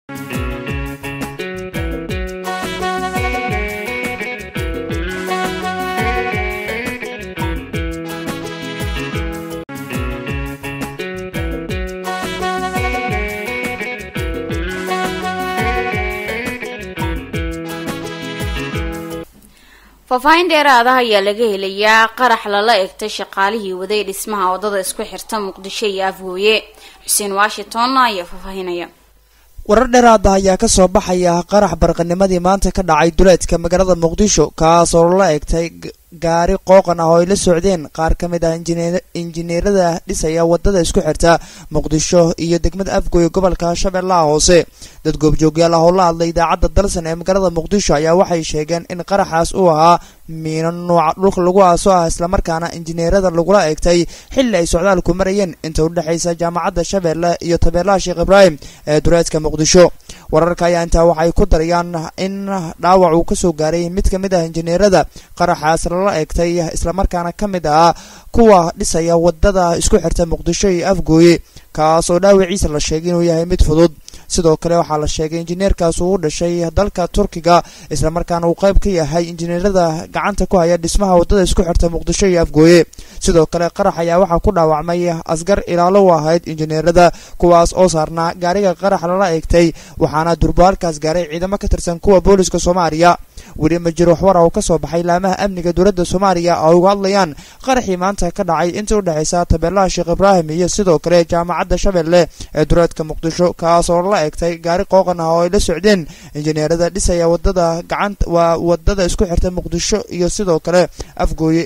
faahfaahin dheeraadaha ayaa laga helayaa qarax lala egtay shaqaalihii waday dhismaha wadada isku xirta muqdisho iyo afgooye xuseen washington ayaa faahfaahinaya warar dheeraada ayaa kasoo baxaya qarax barqanimadii maanta ka dhacay duleedka magaalada muqdisho kaas oo lala egtay gaari qooqan ah oo ay la socdeen qaar ka mid ah injineerada dhisaya wadada isku xirta muqdisho iyo degmada afgooye gobolka shabeellaha hoose dad goobjoogyaal ah oo la hadlay idaacadda dalsan ee magaalada muqdisho ayaa waxay sheegeen in qaraxaas uu ahaa miino nuuca dhulka lagu aaso ah islamarkaana injineerada lagula eegtay xilli ay socdaalku marayeen inta udhexaysa jaamacadda shabeelle iyo tabeelaha sheekh ibraahim ee duleedka muqdisho wararka ayaa intaa waxay ku darayaan in dhaawac uu kasoo gaaray mid ka mid ah injineerada qaraxaas lala eegtay islamarkaana ka mid ah kuwa dhisaya wadada isku xirta muqdisho iyo afgooye kaas oo dhaawaciisa la sheegay inuu yahay mid fudud sidoo kale waxaa la sheegay injineerkaas uu u dhashay dalka turkiga islamarkaana uu qayb ka yahay injineerada gacanta ku haya dhismaha wadada isku xirta muqdisho iyo afgooye sidoo kale qarax ayaa waxaa ku dhaawacmay asgar ilaalo u ahayd injineerada kuwaas oo saarnaa gaariga qarax lala eegtay waxaana durbaalkaas gaaray ciidamo ka tirsan kuwa booliska soomaaliya weli ma jiro waxwara oo kasoo baxay laamaha amniga dowladda soomaaliya oo uga hadlayaan qaraxii maanta ka dhacay inta u dhexaysa tabeelaha sheekh ibraahim iyo sidoo kale jaamacadda shabeelle ee duleedka muqdisho kaas oo la egtay gaari qooqan ah oo ay la socdeen injineerada dhisaya wadada gacanta waa wadada isku xirta muqdisho iyo sidoo kale afgooye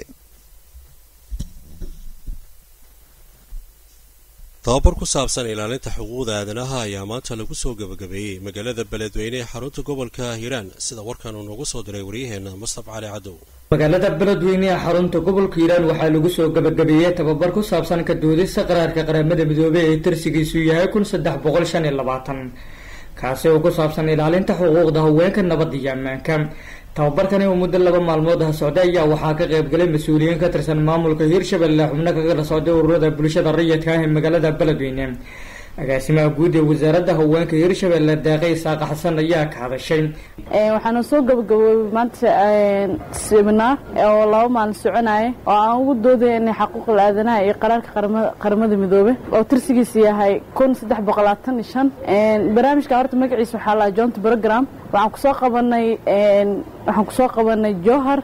tababar ku saabsan ilaalinta xuquuqda aadanaha ayaa maanta lagu soo gebagabeeyey magaalada beledweyne ee xarunta gobolka hiiraan sida warkan uu noogu soo diray waryaheena mustaf cali cadow magaalada beledweyne ee xarunta gobolka hiiraan waxaa lagu soo gebagabeeyey tababar ku saabsan ka doodista qaraarka qaramada midoobey ee tirsigiisu yahay kun saddex boqol shan iyo labaatan kaasi oo ku saabsan ilaalinta xuquuqda haweenka nabadda iyo ammaanka tababarkani oo muddo laba maalmood ah socday ayaa waxaa ka qaybgalay mas-uuliyiin ka tirsan maamulka hiirshabelle xubno kaga socday ururada bulshada rayidka ah ee magaalada beledweyne agaasimaha guud ee wasaaradda haweenka hiirshabelle deeqe isaaqa xasan ayaa ka hadashay waxaana soo gabagaboobay maanta seminar oo laba maalin soconaya oo aan ugu doodaya inay xaquuqal aadanaha iyo qaraarka qaramada midoobe oo tirsigiisa yahay kun saddex boqol labaatan iyo shan barnaamijka horta magaciisa waxaa lahaa joint program waxaan kusoo qabanay waxaan kusoo qabanay johar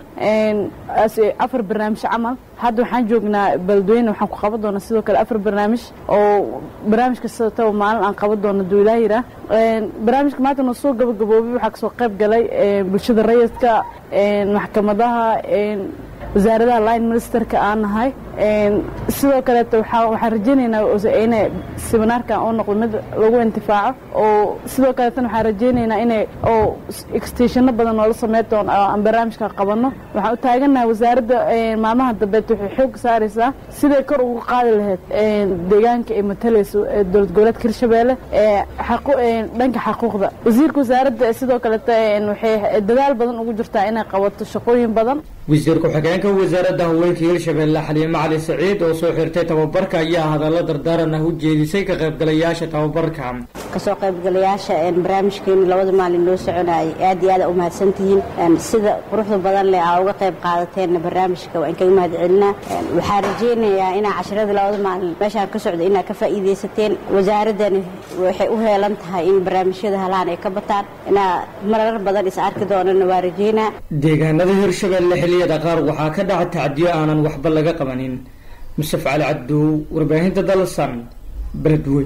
afar barnaamij camal hadda waxaan joognaa beledweyne waxaan ku qaban doonaa sidoo kale afar barnaamij oo barnaamij kastataba maalin aan qaban doono duulaahira barnaamijka maanta noo soo gabagaboobay waxaa kasoo qayb galay bulshada rayidka maxkamadaha wasaaradaha line ministerka aan nahay sidoo kaleeto waxaan rajeynaynaa in seminaarkan oo noqdo mid lagu intifaaco oo sidoo kaleetana waxaan rajeynaynaa inay oo extenshano badan noola sameyn doono oo aan barnaamijka qabano waxaan u taaganahay wasaaradda maalmaha dambeed waxay xoog saaraysaa siday kor ugu qaadi lahayd deegaanka ay matalayso dowlad goboleedka hirshabeelle dhanka xaquuqda wasiirka wasaaradda sidoo kaleeto waxay dadaal badan ugu jirtaa inay qabato shaqooyin badan wasiir ku-xigeenka wasaaradda haweenka hiirshabelle xaliime cali saciid oo soo xirtay tababarka ayaa hadallo dardaaran ah u jeedisay ka qaybgalayaasha tababarka kasoo qaybgalayaasha barnaamijkeenu labada maalin loo soconayay aad iyo aad u mahadsantihiin sida quruxda badan leh aa uga qayb qaadateen barnaamijka waan kaga mahad celinaa waxaan rajeynayaa inaa casharada labada maalin meeshaan ka socda inaa ka faa'iidaysateen wasaaradani waxay u heelan tahay in barnaamijyada halaan ay ka bataan inaa marar badan is arki doonana waa rajeynaa deegaanada hirshabelle xilliyada qaar waxaa ka dhaca tacdiyo aanan waxba laga qabanin mustaf cali cabdow warbaahinta dalsan beledweyn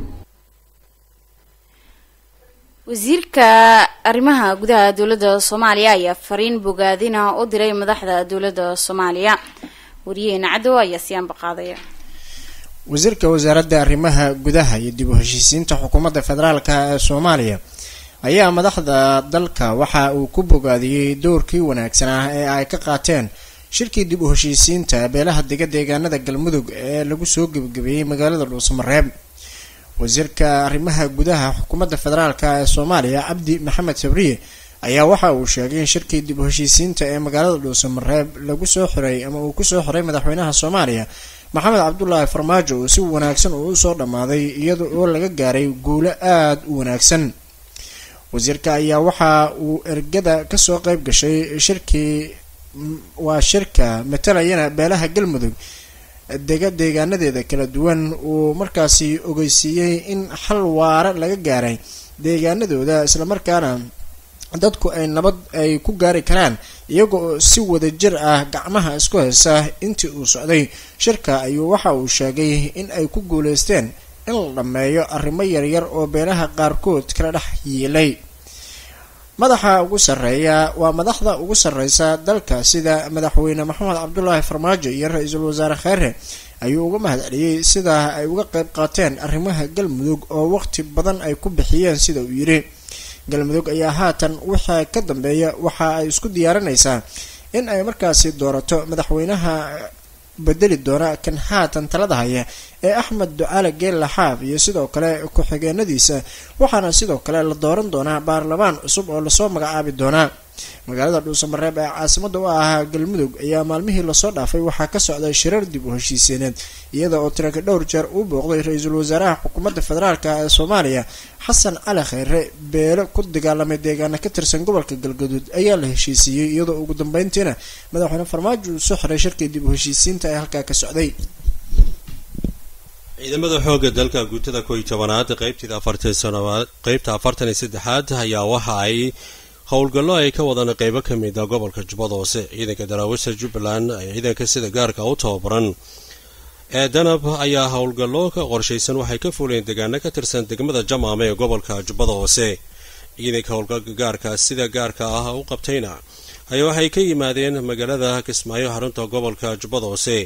wasiirka arrimaha gudaha dowladda soomaaliya ayaa fariin bogaadina u diray madaxda dowladda soomaaliya wariyaheena cadow ayaa siyaanba qaadaya wasiirka wasaaradda arrimaha gudaha iyo dib u heshiisiinta xukuumadda federaalk ee soomaaliya ayaa madaxda dalka waxa uu ku bogaadiyey doorkii wanaagsanaa ee ay ka qaateen shirkii dib u heshiisiinta beelaha dega deegaanada galmudug ee lagu soo gebagabeeyey magaalada dhuusamareeb wasiirka arrimaha gudaha xukuumadda federaalk ee soomaaliya cabdi maxamed sabriye ayaa waxa uu sheegay in shirkii dib u heshiisiinta ee magaalada dhuusamareeb lagu soo xiray ama uu kusoo xiray madaxweynaha soomaaliya maxamed cabdulaahi farmaajo uu si wanaagsan uu usoo dhammaaday iyada oo laga gaaray guulo aada u wanaagsan wasiirka ayaa waxa uu ergada kasoo qeyb gashay shirkii waa shirka matalayana beelaha galmudug dega deegaanadeeda kala duwan uu markaasi ogeysiiyey in xal waara laga gaaray deegaanadooda islamarkaana dadku ay nabad ay ku gaari karaan iyagoo si wada jir ah gacmaha isku haysa intii uu socday shirka ayuu waxa uu sheegay in ay ku guuleysteen in la dhammeeyo arrimo yaryar oo beelaha qaarkood kala dhex yiilay madaxa ugu sarreeya waa madaxda ugu sarreysa dalka sida madaxweyne maxamed cabdulaahi farmaajo iyo ra-iisul wasaare kheere ayuu uga mahad celiyey sida ay uga qeyb qaateen arrimaha galmudug oo waqti badan ay ku bixiyeen sida uu yidhi galmudug ayaa haatan wixii ka dambeeya waxa ay isku diyaarinaysaa in ay markaasi doorato madaxweynaha bedeli doona kan haatan talada haya ee axmed ducaale geella xaaf iyo sidoo kale ku-xigeenadiisa waxaana sidoo kale la dooran doonaa baarlamaan cusub oo lasoo magacaabi doonaa magaalada dhuusamareeb ee caasimada u ahaa galmudug ayaa maalmihii lasoo dhaafay waxaa ka socday shirar dib u heshiiseeneed iyada oo tiranka dhowr jeer uu booqday ra-iisul wasaaraha xukuumadda federaalk ee soomaaliya xasan cali kheyre beelo ku dagaalamay deegaana ka tirsan gobolka galgaduud ayaa la heshiisiiyey iyadoo ugu dambeyntiina madaxweyne farmaajo uu soo xiray shirkii dib u heshiisiinta ee halkaa ka socday ciidamada xoogga dalka guutada kow iyo tobanaad qeybteeda afartan sanaad qeybta afartan iyo saddexaad ayaa waxa ay howlgallo ay ka wadaan qeybo ka mid a gobolka jubbada hoose ciidanka daraawisha jubbaland ee ciidanka sida gaarka u tababaran ee danab ayaa howlgallo ka qorshaysan waxay ka fuuleen deegaano ka tirsan degmada jamaame ee gobolka jubbada hoose ciidanka howlgalka gaarka sida gaarka ah u qabtayna ayaa waxay ka yimaadeen magaalada kismaayo xarunta gobolka jubbada hoose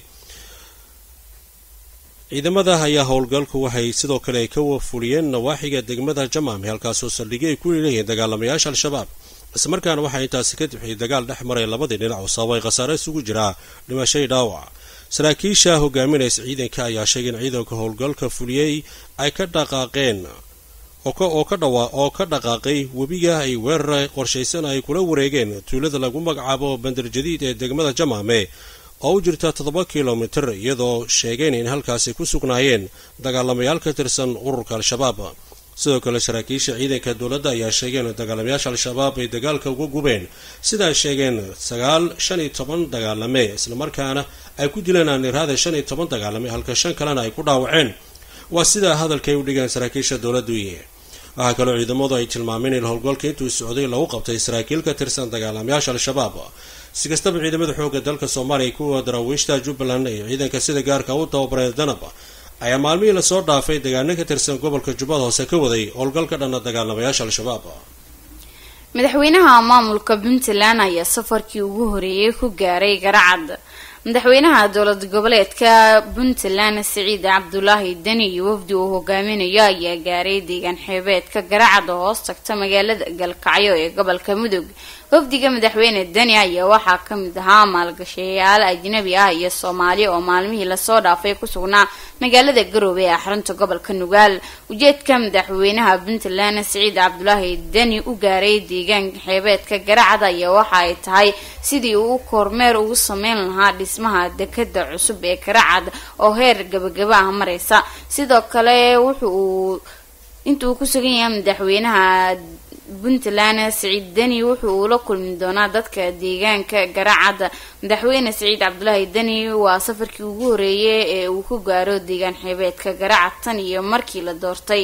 ciidamada ayaa howlgalku waxay sidoo kale ka fuliyeen nawaaxiga degmada jamaame halkaasoo saldhigyo ay ku leeyihiin dagaalamayaasha al-shabaab islamarkaana waxaa intaasi ka dibxiyay dagaal dhex maray labadii dhinac oo sababay khasaare isugu jiraa dhimashay dhaawac saraakiisha hogaaminaysa ciidanka ayaa sheegay in ciidanka howlgalka fuliyey ay ka dhaqaaqeen oo ka dhaqaaqay webiga ay weerar qorshaysan ay kula wareegeen tuulada lagu magacaabo bandarjadiid ee degmada jamaame oo u jirta toddoba kilomitir iyadoo sheegeen in halkaasi ku sugnaayeen dagaalamayaal ka tirsan ururka al-shabaab sidoo kale saraakiisha ciidanka dowladda ayaa sheegeen in dagaalamayaasha al-shabaab ay dagaalka uga gubeen sidaa sheegeen sagaal shan iyo toban dagaalame islamarkaana ay ku dileen aaniraada shan iyo toban dagaalame halka shan kalena ay ku dhaawaceen waa sidaa hadalkay u dhigeen saraakiisha dowladdu waxaa kaloo ciidamadu ay tilmaameen in howlgalka intuu socday lagu qabtay saraakiil ka tirsan dagaalamayaasha al-shabaab si kastaba ciidamada xoogga dalka soomaaliya kuwa daraawiishta jubbaland ee ciidanka sida gaarka u tababaray danab ayaa maalmihii lasoo dhaafay deegaano ka tirsan gobolka jubbada hoose ka waday howlgal ka dhana dagaalamayaasha al-shabaab madaxweynaha maamulka puntland ayaa safarkii ugu horeeyay ku gaaray garacad madaxweynaha dowlad goboleedka puntland siciid cabdulaahi deni iyo wafdi uu hogaaminayo ayaa gaaray deegaan xeebeedka garacad oo hoos tagta magaalada galkacyo ee gobolka mudug wafdiga madaxweyne deni ayaa waxaa kamid ahaa maalgashayaal ajnabi ah iyo soomaali oo maalmihii lasoo dhaafay ku sugnaa magaalada garoobe ee xarunta gobolka nugaal ujeedka madaxweynaha puntland siciid cabdulaahi deni u gaaray deegaanka xeebeedka garacad ayaa waxa ay tahay sidii uu kormeer ugu sameyn lahaa dhismaha dekada cusub ee garacad oo heer gabagaba ah mareysa sidoo kale wuxu uu intuu ku sugan yahay madaxweynaha puntland siciid deni wuxu uu la kulmi doonaa dadka deegaanka garacad madaxweyne siciid cabdulaahi deni waa safarkii ugu horeeyay ee uu ku gaaro deegaan xeebeedka garacad tan iyo markii la doortay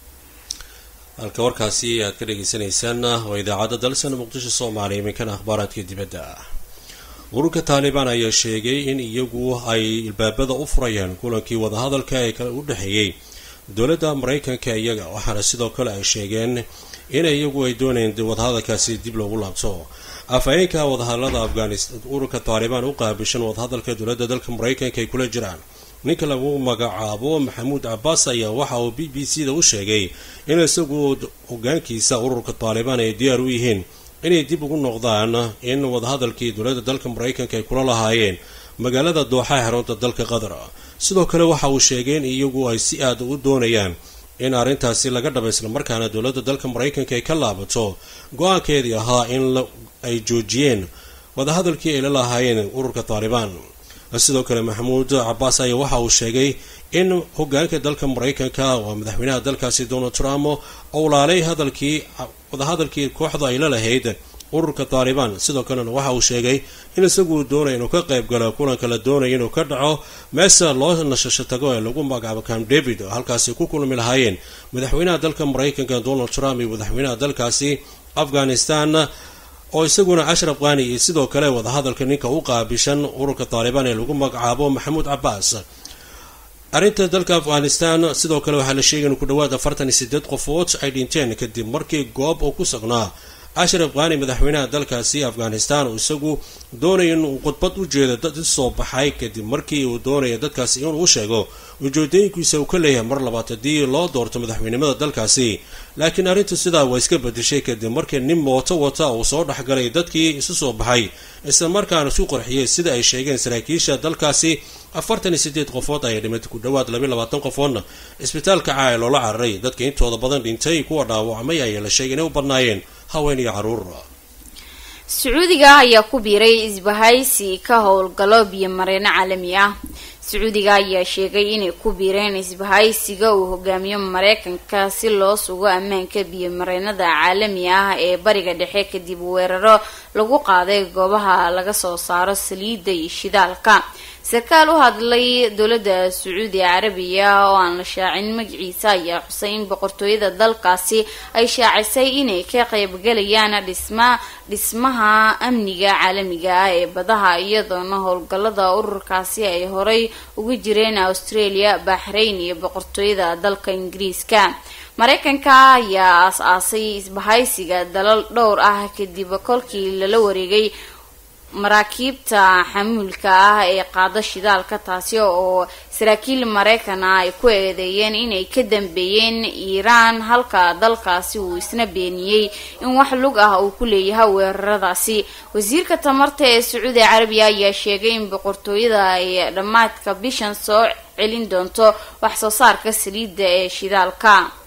halka warkaasi aad ka dhagaysanaysaan waa idaacadda dalsan muqdisho soomaaliya iminkana akhbaaraadka dibadda ururka taalibaan ayaa sheegay in iyagu ay ilbaabada u furayaan kulankii wadahadalka ee u dhexeeyey dowladda maraykanka iyaga waxaana sidoo kale ay sheegeen in iyagu ay doonayeen wadahadalkaasi dib loogu laabto afhayeenka wadahadalada afghanistan ururka taalibaan u qaabishan wadahadalka dowladda dalka maraykanka ay kula jiraan ninka lagu magacaabo maxamuud cabaas ayaa waxa uu b b c da u sheegay in isagu hogaankiisa ururka taalibaan ay diyaar u yihiin inay dib ugu noqdaan in wadahadalkii dowladda dalka maraykanka ay kula lahaayeen magaalada dooxa xarunta dalka qatar sidoo kale waxa uu sheegay in iyagu ay si aad u doonayaan in arrintaasi laga dhaba islamarkaana dowladda dalka maraykanka ay ka laabato go-aankeedii ahaa in ay joojiyeen wadahadalkii ay la lahaayeen ururka taalibaan sidoo kale maxamuud cabaas ayaa waxa uu sheegay in hogaanka dalka maraykanka waa madaxweynaha dalkaasi donald trump ou laalay hadalkii wadahadalkii kooxda ay la lahayd ururka taalibaan sidoo kalena waxa uu sheegay in isagu doonaya inuu ka qayb galo kulanka la doonaya inuu ka dhaco meesa loo nashasho tago ee lagu magacaabo camp david oo halkaasi ku kulmi lahaayeen madaxweynaha dalka maraykanka donald trump iyo madaxweynaha dalkaasi afghanistan oo isaguna ashraf qani iyo sidoo kale wadahadalka ninka u qaabishan ururka taalibaan ee lagu magacaabo maxamuud cabaas arrinta dalka afghanistan sidoo kale waxaa la sheegay in ku dhawaad afartan iyo sideed qofood ay dhinteen kadib markii goob uu ku sugnaa ashraf qani madaxweynaha dalkaasi afghanistan oo isagu doonaya inuu khudbad u jeedo dad isoo baxay kadib markii uu doonaya dadkaasi inuu sheego ujeedooyinkiisa uu ka leeyahay mar labaad haddii loo doorto madaxweynimada dalkaasi laakiin arrintu sidaa waa iska bedeshay kadib markii nin mooto wata uu soo dhexgalay dadkii isu soo baxay isla markaana isu qorxiyey sida ay sheegeen saraakiisha dalkaasi afartan iyo sideed qofood ayaa dhimatay ku dhawaad labayo labaatan qofoodna isbitaalka caaya loola cararay dadka intooda badan dhintay kuwa dhaawacmay ayaa la sheegay inay u badnaayeen haween iyo caruur sacuudiga ayaa ku biiray isbahaysi ka howlgalo biyo mareeno caalami ah sacuudiga ayaa sheegay inay ku biireen isbahaysiga uu hogaamiyo mareykanka si loo sugo ammaanka biyo mareenada caalami ah ee bariga dhexe kadib weeraro lagu qaaday goobaha laga soo saaro saliidda iyo shidaalka sarkaal u hadlay dowladda sacuudi carabiya oo aan la shaacin magaciisa ayaa xusay in boqortooyada dalkaasi ay shaacisay inay ka qaybgalayaan dhisma dhismaha amniga caalamiga ah ee badaha iyadoona howlgalada ururkaasi ay horay ugu jireen australia baxrayn iyo boqortooyada dalka ingiriiska mareykanka ayaa aas-aasay isbahaysiga dalal dhowr ah kadib kolkii lala wareegay maraakiibta xamuulka ah ee qaada shidaalka taasi oo saraakiil maraykana ay ku eedeeyeen inay ka dambeeyeen iiraan halka dalkaasi uu isna beeniyey in wax lug ah uu ku leeyahay weeraradaasi wasiirka tamarta ee sacuudi carabiya ayaa sheegay in boqortooyada ay dhammaadka bishan soo celin doonto wax soo saarka saliidda ee shidaalka